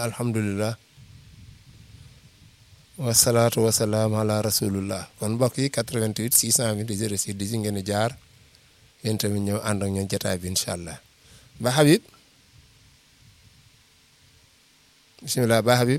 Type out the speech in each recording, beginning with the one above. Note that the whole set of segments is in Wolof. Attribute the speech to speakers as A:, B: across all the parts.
A: alhamdulilah wasalaatu wasalaam ala rasulillah kon mbokk yi 88 628 06 di si ngeen di jaar yéen tamit ñëw ànd ak ñoom jotaay bi incha allah ba Habib bisimilah ba Habib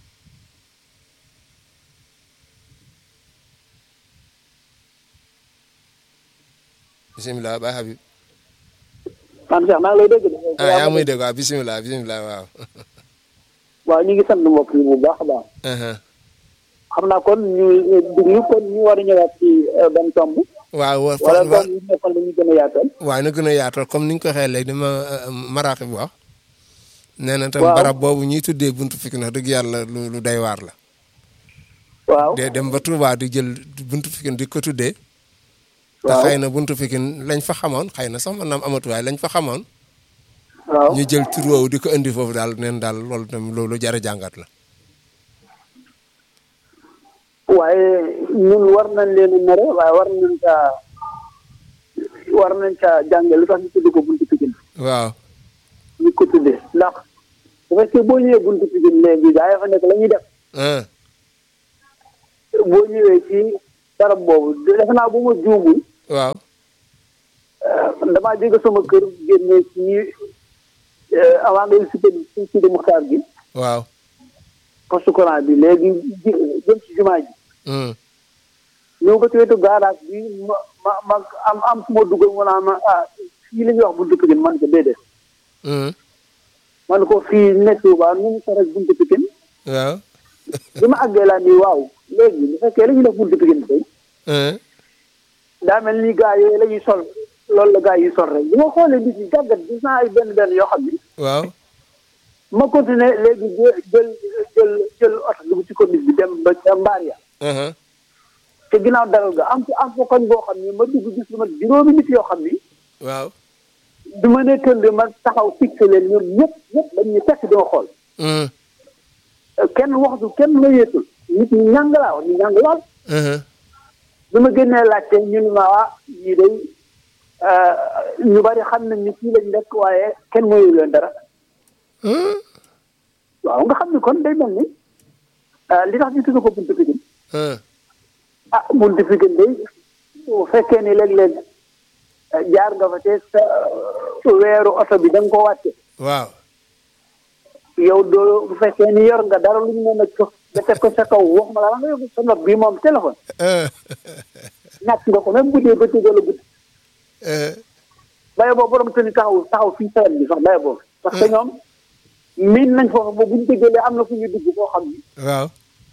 A: bisimilah ba Habib.
B: man Cheikh maa ngi lay dégg.
A: ah yaa muy dégg waaw bisimilah bisimilah waaw.
B: waaw ñu ngi sant mbokk yi bu baax a baax. xam naa kon ñu déglu kon ñu war a ñëwaat ci benn tomb.
A: waaw wa
B: wala tomb yi nekkoon dañuy gën a yaatal.
A: waaw na gën a yaatal comme ni ñu ko waxee léegi dama maraax bi wax. nee na tam
B: waaw
A: barab boobu ñuy tuddee buntu Pikine wax dëgg yàlla lu lu day waar la.
B: waaw
A: de dem ba Touba di jël buntu Pikine di ko tuddee. te
B: waaw
A: xëy na buntu Pikine lañ fa xamoon xëy na sax man naam amatu waaye lañ fa xamoon.
B: waaw
A: ñu jël tur woowu di ko indi foofu daal neen daal loolu tam loolu jar a jàngat la.
B: waaye ñun war nañ leen a mere waaye war nañ caa war nañ caa jànge lu tax ñu tudd ko buntu Pikine
A: waaw
B: ñu ko tuddee ndax bu fekkee boo ñëwee buntu Pikine léegi gaa yi fa nekk la ñuy def
A: ah
B: boo ñëwee ci barab boobu defe naa bu ma juumul
A: waaw
B: damaa jóge sama kër génne ci avant ngay cité ci cité Muxtaar gi
A: waaw.
B: poste courant bi léegi ji- jëm ci jumaa ji
A: hum,
B: ñëw ba ci wetu garage bi ma ma ma am am fu ma dugal mu naan ma ah fii la ñuy wax buntu Pikine man ko déedéet
A: hum,
B: man ko fii nekk Tuuba nu mu sore ak buntu Pikine
A: waaw.
B: bi ma àggee laa nii waaw léegi bu fekkee la ñuy def buntu Pikine tey
A: ah
B: daa mel ni gaa yooyu la ñuy sol loolu la gaa yi sol rek bi ma xoolee nit ñi jàggat gis naa ay benn benn yoo xam ni
A: waaw.
B: ma continué léegi jë- jël jël jël oto dugg ci commune bi dem ba ca mbaar ya
A: ah
B: te ginnaaw daral ga am am fa koñ boo xam ni ma dugg gis lu ma juróomi nit yoo xam ni
A: waaw.
B: bi ma nee tënd ma taxaw fixé leen ñoom ñëpp ñëpp dañ ñu fekk di ma xool
A: hum,
B: kenn waxtu kenn la yeetul nit ñi ñàng laa wax ñu ñàng lool
A: ah
B: bi ma génnee laajte ñu ne ma waa ñii day ñu bari xam nañ ni fii lañ nekk waaye kenn mooyu leen dara
A: ah
B: waaw nga xam ni kon day mel ni ah, li tax ñu tudd ko buntu Pikine
A: ah
B: ah buntu Pikine day bu fekkee ni léeg-léeg ah, jaar nga fa te sa weeru oto bi da nga ko wàcce
A: waaw.
B: yow doo bu fekkee ni yor nga dara lu ñu mën a jox nga teg ko sa kaw wax ma la nga yóbbu sa nopp bi moom téléphone
A: ah
B: ñàkk nga ko même bu dee bëccëg wala guddi
A: ah
B: baye boobu borom te ni taxaw taxaw fii sawet bi sax baye boobu parce que ñoom miin nañ foofu ba buñ dëggalee am na fu ñuy dugg foo xam ni
A: waaw.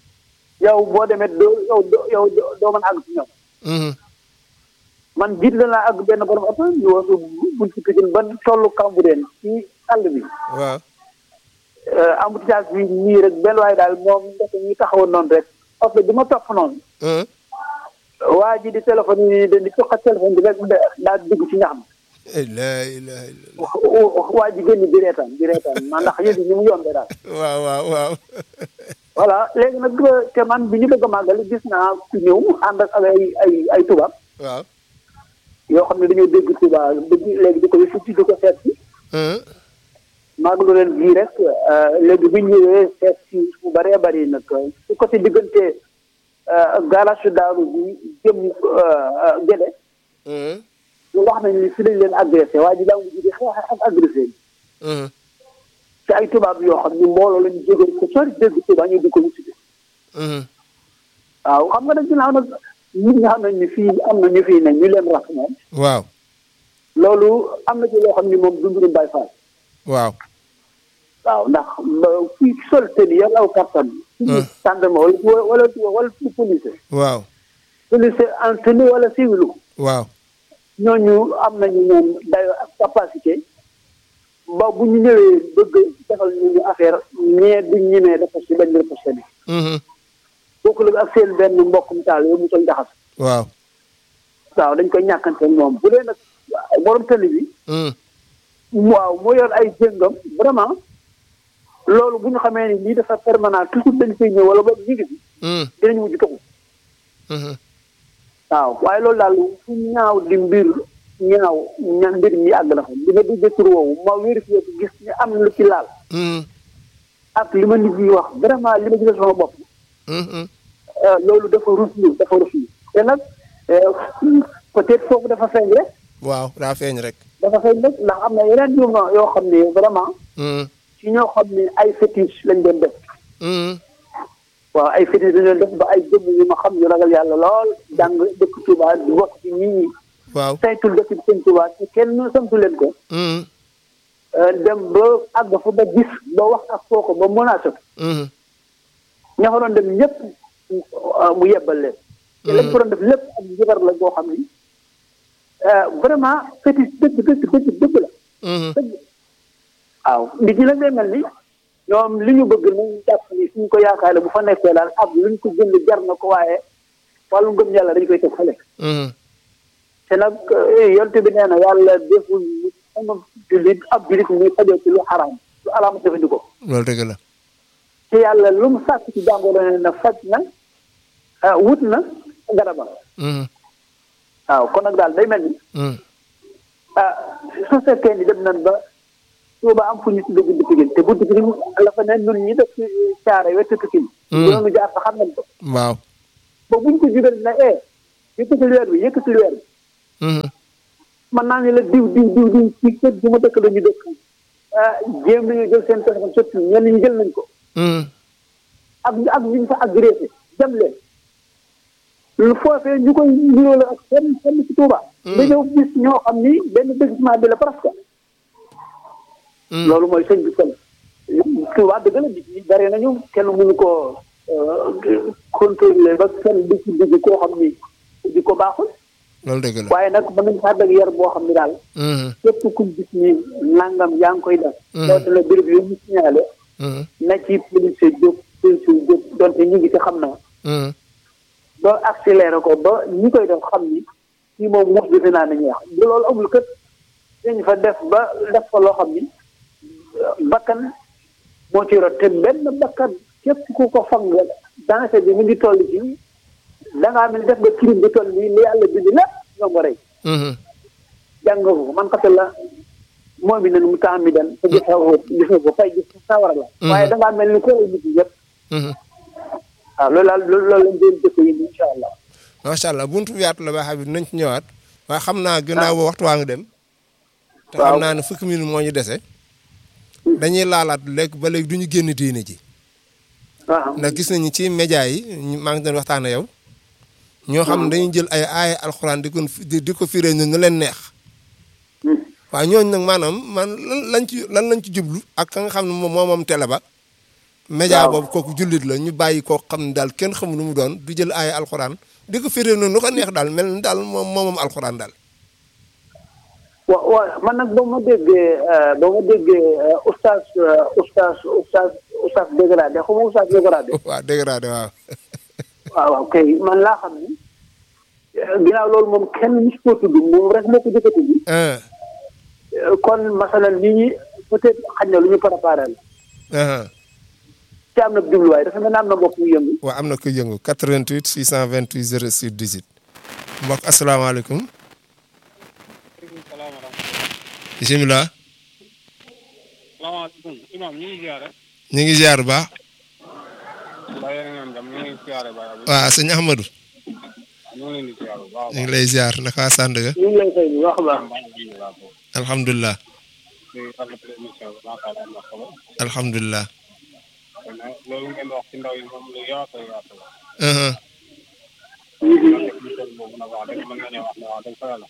B: yow boo demee doo yow doo yow doo doo mën a àgg ci ñoom
A: hum,
B: man jiit la naa àgg benn borom oto ñu wasu buñ ci Pikine ba tollu Cambérène ci àll bi
A: waaw.
B: embouteillage bi nii rek benn waaye daal moom ndek ñu taxawoon noonu rek oto bi ma topp noonu
A: ah
B: waa ji di téléphone yi di toqat téléphone bi rek daal di dugg ci ñax
A: la ilaha illallah.
B: mi waa ji génn di reetaan di reetaan man ndax yëf yi ni mu yombee daal
A: waaw waaw waaw.
B: voilà léegi nag te man bi ñu bëgg a màggal gis naa ku ñëw ànd ak ay ay ay tubaab
A: waaw.
B: yoo xam ne dañoo dégg tubaab dégg léegi di ko yëfu di ko seet si
A: ah
B: màggalu leen bii rek léegi bi ñu ñëwee seet si bu bëree bëri nag su côté diggante garage daaru bi jëm Gédé
A: ah
B: ñu wax nañ ni fi lañ leen agressé waa ji daa mujj di xeex ak agressé bi
A: ah
B: te ay tubaab yoo xam ni mbooloo lañu jógee ko sori dégg tubaab ñu di ko wuti
A: ah
B: waaw xam nga nag ginnaaw nag nit ñi xam nañ ni fii am na ñu fii ne ñu leen rax moom
A: waaw.
B: loolu am na ci loo xam ni moom du mbirum Baay Faal
A: waaw.
B: waaw ndax ba fii sol tëdd yor aw kattan
A: Hmm.
B: gendarme wala wala wala police
A: waaw.
B: police en tenue wala civilu
A: waaw.
B: ñooñu am nañu ñoom dayo ak capacité ba bu ñu ñëwee bëgg defal ñu ñu affaire ñee duñ ñemee dafa si bañ riposte bi
A: mhm,
B: bokku la ak seen benn mbokkum taal yow mu toll jaxas
A: waaw.
B: waaw dañ koy ñàkkante moom bu dee nag borom tëli bi
A: hum,
B: waaw moo yor ay jëngam vraiment loolu bu ñu xamee ni lii dafa permanent toujours dañ koy ñëw wala boog ñu ngi fi
A: hum,
B: dinañ mujj toxu
A: mhm,
B: waaw waaye loolu daal fu ñaaw di mbir ñaaw ña mbir mi àgg na fa bi nga déggee tur woowu ma vérifié ko gis ni am na lu ci laal
A: hum,
B: ak li ma nit ñi wax vraiment li ma gisal sama bopp loolu dafa ruslu dafa ruslu te nag peut-être foofu dafa feeñ rek
A: waaw daa feeñ rek
B: dafa feeñ rek ndax am na yeneen yu ma yoo xam ne vraiment ci ñoo xam ne ay fétiche lañ doon def waaw ay fétiche lañ doon def ba ay jëmm yu ma xam ñu ragal yàlla lool jàng dëkk Touba di wax ci nit ñi
A: waaw
B: saytul dëkk bi sëñ Touba te kenn santu leen ko dem ba àgg fa ba gis ba wax ak foo ko ba menacé ko ña fa doon dem ñëpp mu yebbal leen te lañ ko doon def lépp ak njabar la boo xam ni vraiment fétiche dëgg dëgg dëgg dëgg la dëgg waaw nit ñi nag day mel ni ñoom li ñu bëgg nañ jàpp ni suñ ko yaakaare bu fa nekkee daal ab luñ ko jënd jar na ko waaye wàllu ngëm yàlla dañ koy teg fële te nag yonte bi nee na yàlla deful sama jullit ab jullit muy fajoo ci lu xaraam lu alaama jëfandikoo
A: loolu dëgg la
B: te yàlla lu mu sàkk ci jàngoro ne na faj na wut na garabam waaw kon nag daal day mel ni ah su fekkee ni dem nañ ba Tuuba am fu ñu tuddee buntu Pikine te buntu Pikine la fa ne ñun ñi def ci caare wetu Pikine ñoonu jaar fa xam nañ ko
A: waaw
B: ba buñ ko jugal na e yëkkatil weer bi yëkkatil weer bi man naa ne la diw diw diw diw ci kër gi ma dëkk la ñu dëkk jéem nañu jël seen téléphone sotti ñenn ñi jël nañ ko ak ak ñu fa agressé dem leen lu foofee ñu koy niroo la ak fenn fenn ci Touba. nga ñëw gis ñoo xam ni benn déguisement bi la presque. loolu mooy sëñ bi kon. Touba dëgg la nit ñi bari nañu kenn mënu koo contrôler ba kenn di ci digg koo xam ni di ko baaxul.
A: loolu dëgg la
B: waaye nag mën nañu faa dëgg yar boo xam ni daal. képp ku gis ni nangam yaa ngi koy def. loolu la béréb yu ñu signalé. na ci police jóg police jóg donte ñu ngi ci xam naa. ba accéléré ko ba ñi koy def xam ni kii moom mos defe naa nañuy wax bu loolu amul kët dañ fa def ba def fa loo xam ni bakkan moo ci rot te benn bakkan képp ku ko fang danger bi mu ngi toll ci da ngaa mel def nga crime bi toll nii li yàlla bind lépp ñoo nga rey jàng nga ko man kase la moom mi nen mu temps mi den te gis nga ko gis nga ko fay gis sawara la waaye da ngaa mel ni ko nit ñi yëpp waaw loolu daal loolu lañ doon dëkk yi incha allah.
A: macha allah buntu bi yaatu la ba xam nañ ci ñëwaat. waaye xam naa gannaaw ba waxtu waa ngi dem. te xam naa ne fukki minute moo ñu dese. dañuy laalaat léegi ba léegi du ñu génn diine ji. ndax gis nañu ci média yi maa ngi doon waxtaan ak yow. ñoo xam ne dañuy jël ay aaya alxuraan di ko di ko firee ñu nu leen neex. waaye ñooñu nag maanaam man lan lañ ci lan lañ ci jublu ak ka nga xam ne moom moo moom télé ba. média boobu kooku jullit la ñu bàyyi koo xam ne daal kenn xamul nu mu doon du jël ay alxuraan di ko firee noonu lu ko neex daal mel ni daal moom moomam alxuraan daal.
B: wa waaw man nag ba ma déggee ba ma déggee oustaz oustaz oustaz oustaz dégradé xaw ma oustaz dégradé.
A: waaw dégradé waaw.
B: waaw waaw kay man laa xam ni ginnaaw loolu moom kenn mus koo tudd moom rek moo ko jëkk a tudd. kon masalan nit ñi peut-être xañ na lu ñu préparé la. te am na jubluwaay dafa mel ne am na mbokk mu yëngu.
A: waaw am na ko yëngu 88 628 06 18 mbokk asalaamaaleykum. bisimilah.
C: salaamaaleykum imam ñu ngi ziare.
A: ñu ngi ziar bu baax.
C: mbaa yéen a ngi am jàmm ñu ngi ziare ba
A: waaw sëñ Ahmadou.
C: ñu ngi leen di ziare bu baax.
A: ñu ngi lay ziar naka waa Sandaga.
B: ñu ngi lay fay bu baax a baax.
A: alhamdulilah.
C: di rafetlu émission bi macha allah am na solo.
A: alhamdulilah.
C: loolu ngeen wax ci ndaw yi moom lu yaatu yaatu la. émission boobu nag wax dëgg mën nañoo wax ne wax dëgg fa yàlla.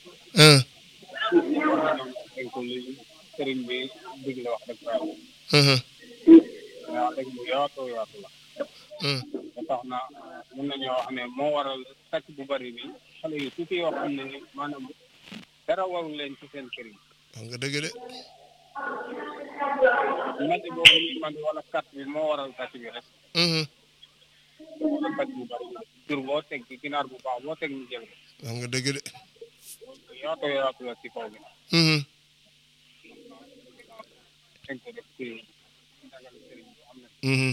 C: dañ ko li sëriñ bi digle wax dëgg fa yàlla. mais wax dëgg lu yaatu yaatu la. ba tax na mën nañoo wax ne moo waral sàcc bu bari bi xale yi tuuti yoo xam ne ni maanaam dara warul leen ci seen kër yi.
A: wax nga dëgg de.
C: mandi boobu ñuy mandi wala carte bi moo waral sàcc bi rek. wala sàcc bu bari la jur boo teg ci ginaar bu baax boo teg ñu jël ko.
A: wax nga dëgg de.
C: yaatu yaatu la ci kaw bi. dañ ko def ci dagal sëriñ bi am na.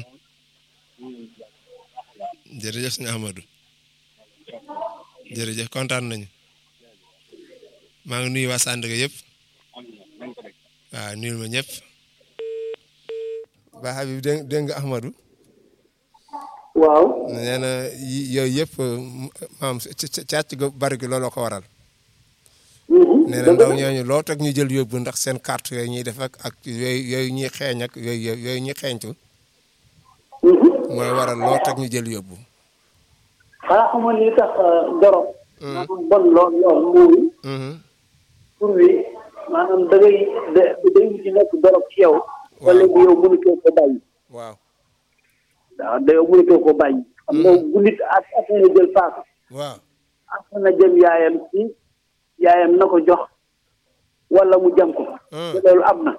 A: jërëjëf sëñ Ahmadou. jërëjëf kontaan nañu. maa ngi nuyu waa Sandaga yëpp. waaw nuyul ma ñëpp. ba Habib dégg dégg nga Ahmadou
B: waaw
A: nee na yi- yooyu yëpp maam càcc gu bari gi looloo ko waral nee na ndaw ñooñu loo teg ñu jël yóbbu ndax seen carte yooyu ñuy def ak ak yooyu yooyu ñuy xeeñ ak yooyu yooyu ñuy xeeñtu mooy waral loo teg ñu jël yóbbu
B: xanaa xamoon li tax dorog maanaam bon lool lool mooy pour bi maanaam da ngay da day mujj nekk dorog ci yow wala léegi yow mënutoo ko bàyyi
A: waaw
B: waaw da yow mënutoo ko bàyyi xam nga bu nit ak ak na jël paaka
A: waaw
B: ak na jëm yaayam ci yaayam na ko jox wala mu jam ko te loolu am na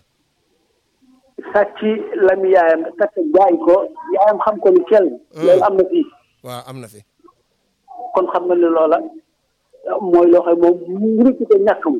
B: sàcc lami yaayam takk jaay ko yaayam xam ko ni kell loolu am na fii
A: waaw am na fi
B: kon xam nga ne loola mooy loo xam moom mu rëcc ko ñàkk mu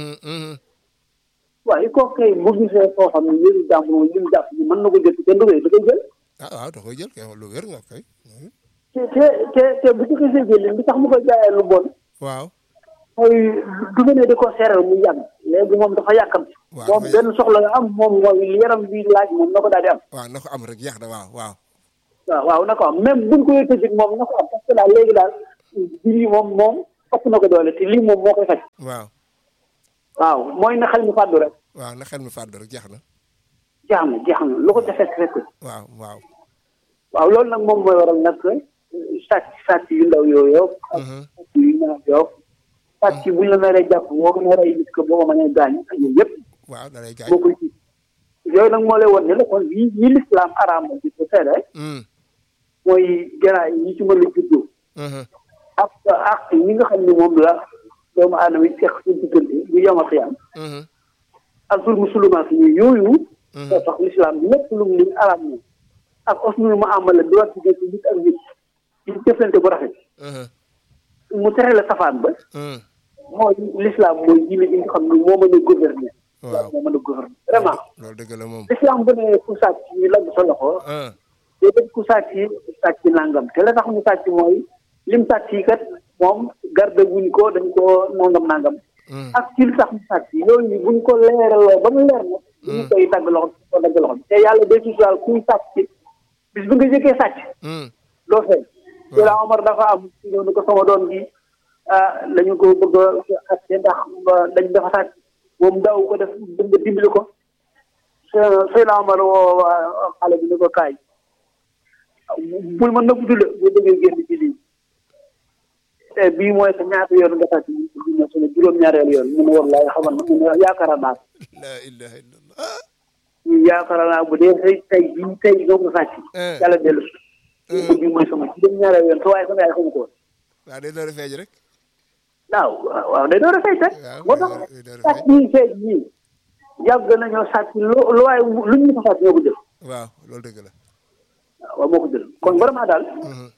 B: waaye koo kay bu gisee koo xam ne yéen jàmm moom li mu jàpp ni mën na ko jël kenn du koy da koy jël
A: ah waaw da koy jël kay lu wér nga koy
B: te te te te bu ci gisee jël li tax mu ko jaayee lu bon
A: waaw
B: mooy du nga ne di ko seeral mu yàgg léegi moom dafa yàkkam
A: waaw
B: moom benn soxla nga am moom mooy li yaram bi laaj moom na ko daal di am
A: waaw na ko am rek yax da waaw waaw
B: waaw waaw na ko am même buñ koy tëjit moom na ko am parce que daal léegi daal lii moom moom ëpp na ko doole te lii moom moo koy faj
A: waaw
B: waaw mooy na xel mi fàddu rek
A: waaw na xel mi fàddu rek jax na
B: jeex na jeex na lu ko defee fekk
A: waaw waaw
B: waaw loolu nag moom mooy waral nag sàcc sàcc yu ndaw yooyu ak sàcc yu ñaaw yooyu sàcc bu ñu la naree jàpp boo ko naree gis ko boo ko mënee gaañ ak yooyu yëpp
A: waaw da lay gaañ
B: bokkul ci yooyu nag moo lay won ne la kon yi yi lislaam araam di ko tere mooy garaay yi ci mën a juddoo ak ak ñi nga xam ne moom la doomu aadama yi fekk ci diggante ñu yomal xiyam ak zulmu sulumaat yi yooyu moo tax lislaam lépp lu mu li araam moom ak osnul mu amala di war diggante nit ak nit ci jëflante bu rafet mu tere la safaan ba mooy lislaam mooy diine ji nga xam ne moo mën a gouverner
A: waaw
B: moo mën a gouverner vraiment
A: loolu dëgg la moom
B: lislaam bu ne ku sàcc ñu lagg sa loxo déedéet ku sàcc sàcc nangam te la tax mu sàcc mooy lim sàcc yi kat moom garde wuñ ko dañ ko nangam nangam ak ci li tax mu sàcc yooyu buñ ko leeraloo ba mu leer na ñu koy dagg loxo ko dagg loxo te yàlla day sutural kuy sàcc bis bi nga jëkkee sàcc doo fay te la Omar dafa am ci ñëw ni ko sama doom gi ah lañu ko bëgg a xatte ndax dañ dafa sàcc moom daaw ko def bëgg nga dimbali ko Seydina Omar woo xale bi ni ko kaay bul ma nëbb du la boo bëggee génn ci lii te bii mooy sa ñaata yoon nga sàcc bi ma sunu juróom-ñaareelu yoon mu ne wallahi xamal na mu ne yaakaar naa
A: la ilaha illallah
B: yaakaar naa bu dee tey tey bii tey doo nga sàcc yàlla dellu si bii mooy sama juróom-ñaareelu yoon te waaye sama yaay xamu ko woon
A: waaw day door a feeñ rek
B: waaw waaw day door a fay teg moo tax sàcc yi feeñ ñii yàgg nañoo sàcc lu lu waaye luñ ñu ko sàcc ñoo ko jël
A: waaw loolu dëgg la
B: waaw moo ko jël kon vraiment daal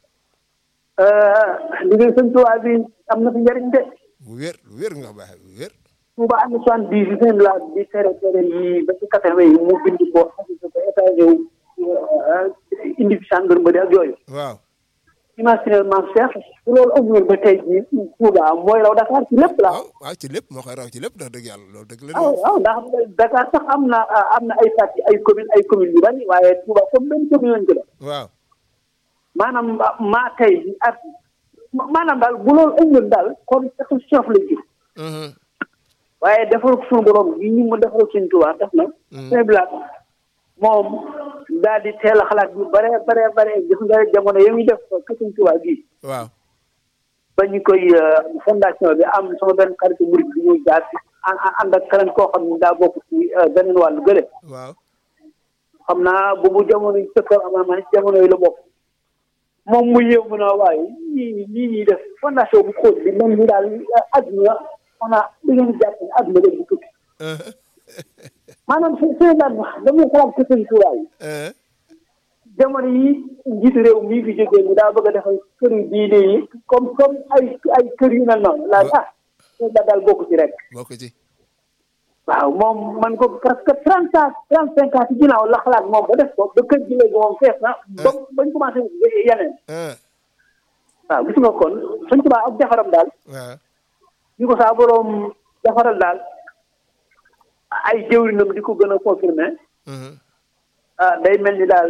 B: liggéey sëñ Tuubaa bi am na fi njëriñ de
A: bu wér bu wér nga baax bu wér
B: Tuubaa am na soixante dix yi seen la di tere tere yi ba ci quatre-vingt yi mu bind ko xasisa ko état ñëw indi fi gendarmerie ak yooyu
A: waaw
B: imaginer maam Cheikh su loolu amul ba tey jii Tuubaa mooy raw Dakar ci lépp la
A: waaw waaw ci lépp moo koy raw ci lépp ndax dëgg yàlla loolu dëgg la
B: waaw waaw ndax Dakar sax am na am na ay parti ay commune ay commune yu bari waaye Tuubaa comme benn commune lañ ko def
A: waaw
B: maanaam maa tey bi ak maanaam daal bu loolu ëññoon daal kon catastrophe lañ gis waaye defaral suñu borom yi ñu ma defaral suñu Tuubaa def na seen bilaat moom daal di teel a xalaat yu bare bare bare gis nga jamono yi muy def ko suñu Tuubaa gii
A: waaw
B: ba ñu koy fondation bi am sama benn xarit murid bi ñuy jaar si ànd ak keneen koo xam ne daa bokk ci beneen wàllu gële
A: waaw
B: xam naa boobu jamono yi sëkkër amaa ma jamono yi la bokk moom mu yéew mu ne waaye ñii ñii ñuy def fondation bu xóot bi même ni daal àdduna xanaa da ngeen jàpp ne àdduna léegi tukki maanaam seen seen daan wax dañuy xalaat ko seen tuuraay jamono yi njiitu réew mii fi jógee ni daa bëgg a defal kër yu diine yi comme comme ay ay kër yu mel noonu laa ah seen da daal bokk ci rek
A: bokk ci
B: waaw moom man ko presque trente ans trente cinq ans ci ginnaaw la xalaat moom ba def ko ba kër gi léegi moom fees na ba bañ commencé yeneen waaw gis nga kon suñ tubaa ak defaram daal
A: waaw
B: ñu ko saa boroom defaral daal ay jëwrinam di ko gën a confirmé ah day mel ni daal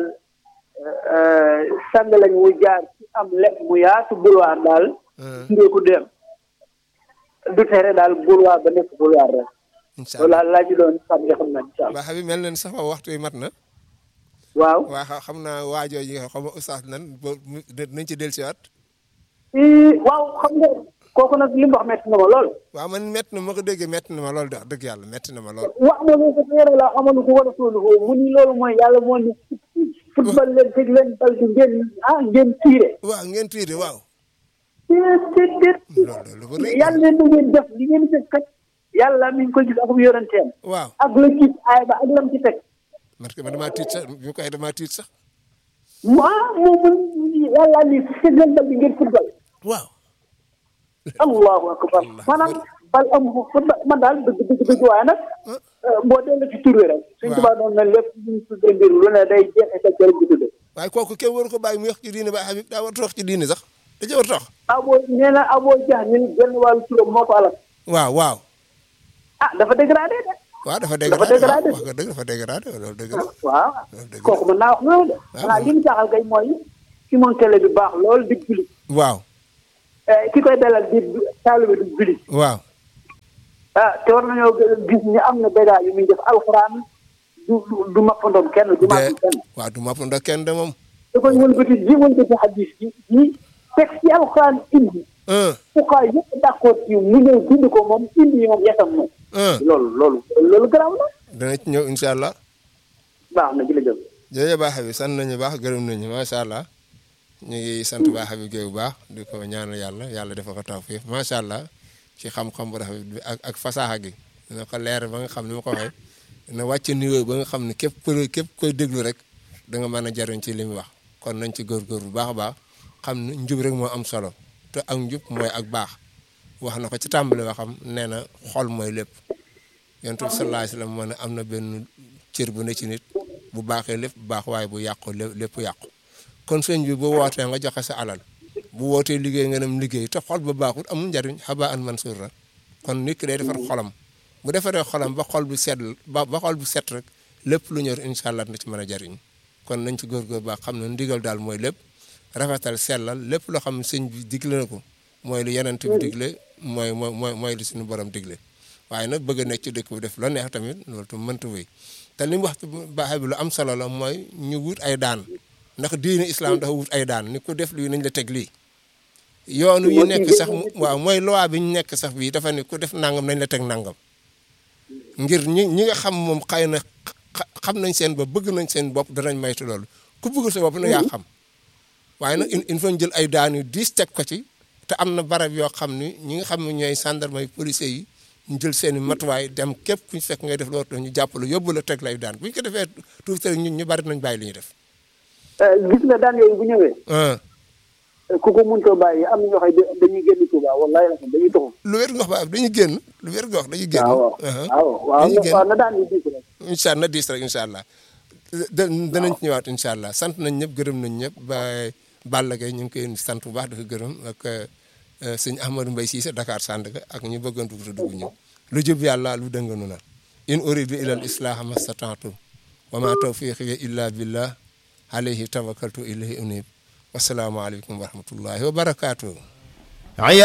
B: sang lañ wu jaar ci am lekk mu yaatu boulevard daal turee ko dem du tere daal boulevard ba nekk boulevard rek
A: incha
B: loolu
A: allah
B: daal laa ci doon sànni xam naa incha allah
A: ba Habib mel na ni sax wa waxtu yi mat na
B: waaw
A: waa xa- xam naa waajoo yi nga xam nga oustaz nan ba mu nañ ci dellusiwaat
B: ii waaw xam nga kooku nag li mu wax metti na ma lool
A: waaw man métti na ma ko déggee métti na ma lool de wax dëgg yàlla métti na ma lool
B: wax ma ko teere la xamalu ko war a toolu ko mu ni loolu mooy yàlla moo ni football leen tëj leen bal bi ngeen ah ngeen tiire
A: waaw ngeen tiire waaw
B: déet déet déet
A: loolu loolu ba rëy
B: yàlla leen da ngeen def li ngeen def kat yàlla mi ngi ko gis ak yoranteem
A: waaw
B: ak la gis aay ba ak lam ci teg
A: man man damaa tiit sax bi ko waxee damaa tiit sax
B: mu ah moom mu yàlla ni tëj leen bal bi ngeen football
A: waaw
B: allahu akbar maanaam bal am football man daal dëgg dëgg dëgg waaye nag boo delloo ci tur wi rek suñ
A: waaw.
B: tubaab doon na lépp luñ tuddee mbir lu ne day jeexe sa jërëjëf di tuddee
A: waaye kooku kenn waru ko bàyyi mu wax ci diine ba Habib daa war a wax ci diine sax da ca war a tax
B: abo nee na abo jax ñun genn wàllu turam moo ko alal
A: waaw waaw
B: ah dafa dégradé de
A: waaw dafa
B: Dafa
A: dégradé
B: dégradé.
A: wax nga dëgg dafa dégradé loolu dëgg la
B: waaw
A: dëgg la.
B: kooku mën naa wax loolu de xanaa li mu jaaxal kay mooy ki moom télé bi baax loolu di julit
A: waaw
B: ki koy dalal di taalibe di julit
A: waaw
B: ah te war nañoo gis ni am na bégaa yu muy def alxuraan du du du mappandoom kenn du
A: de
B: mappam kenn
A: waaw du mapp ndox kenn de moom
B: da koy wëlbati ji wëlbati xadis yi yi texte yi alxuraan indi
A: un
B: fuqaa yëpp d'accord ci mu ñëw bind ko moom indi yi moom yesam moom
A: un
B: loolu loolu loolu garaaw na
A: dana ci ñëw incha allah
B: baax na jërëjëf
A: jërëjëf baax bi sant nañu baax gërëm nañu macha allah ñu ngi sant baax bi Guèye bu baax di ko ñaanal yàlla yàlla defal ko tawfiif macha allah ci xam-xam bu rafet bi ak ak fasaaxa gi dina ko leer ba nga xam ni ma ko waxee dina wàcc niveau ba nga xam ne képp ku képp koy déglu rek da nga mën a jariñ ci li mu wax kon nañ ci góorgóor bu baax a baax xam ne njub rek moo am solo te ak njub mooy ak baax wax na ko ci tàmbali waxam nee na xol mooy lépp yonent bi sallallahu alayhi wa sallam moo ne am na benn cër bu ne ci nit bu baaxee lépp bu baax waaye bu yàqu lé- lépp yàqu kon sëñ bi bu wootee nga joxe sa alal bu wootee liggéey nga dem liggéey te xol ba baaxul amul njariñ xaba an mansuur la kon nit ki day defar xolam bu defaree xolam ba xol bu set ba ba xol bu set rek lépp lu ñor incha allah na ci mën a jariñ kon nañ ci góorgóor baax xam ne ndigal daal mooy lépp rafetal sellal lépp loo xam ne sëñ bi digle na ko mooy lu yenent bi digle mooy mooy mooy mooy li suñu borom digle waaye nag bëgg a nekk ci dëkk bu def loo neex tamit loolu tam mënta wéy te li mu wax baaxe bi lu am solo la mooy ñu wut ay daan ndax diine islam dafa wut ay daan ni ko def lii nañ la teg lii yoonu ñu nekk sax waaw mooy loi bi ñu nekk sax bii dafa ne ku def nangam nañ la teg nangam ngir ñi ñi nga xam moom xëy na xa- xam nañ seen bopp bëgg nañ seen bopp danañ maytu loolu ku bëgg sa bopp na yaa xam waaye nag il il faut ñu jël ay daan yu diis teg ko ci te am na barab yoo xam ni ñi nga xam ne ñooy gendarme yi policiers yi ñu jël seen i matuwaay dem képp ku ñu fekk ngay def loolu ñu jàpp la yóbbu la teg lay daan bu ñu ko defee tuuti rek ñun ñu bari nañ bàyyi li ñuy def.
B: gis nga daan yooyu bu ñëwee
A: ah
B: ku ko mëntoo bàyyi am na ñoo xam ne dañuy génn Touba wallahi la dañuy toxu
A: lu wér nga wax ba dañuy génn lu wér nga wax dañuy génn.
B: waaw
A: ah
B: waaw waaw
A: dañuy génn
B: waaw na daan yi diis rek
A: incha allah na diis rek incha allah. da danañ ci ñëwaat incha allah sant nañ ñëpp gërëm nañ ñëpp ba Balla Gaye ñu ngi koy sant bu baax di ko gërëm ak sëñ Ahmadou Mbaye Cissé Dakar Sandaga ak ñu bëggoon dugg te dugg ñëw lu jub yàlla lu dënganu na in uridu ila al islaha mastata'tu wa ma tawfiqi illa billah alayhi tawakkaltu ilayhi unib wasalaamu aleykum wa rahmatullahi wa barakatuh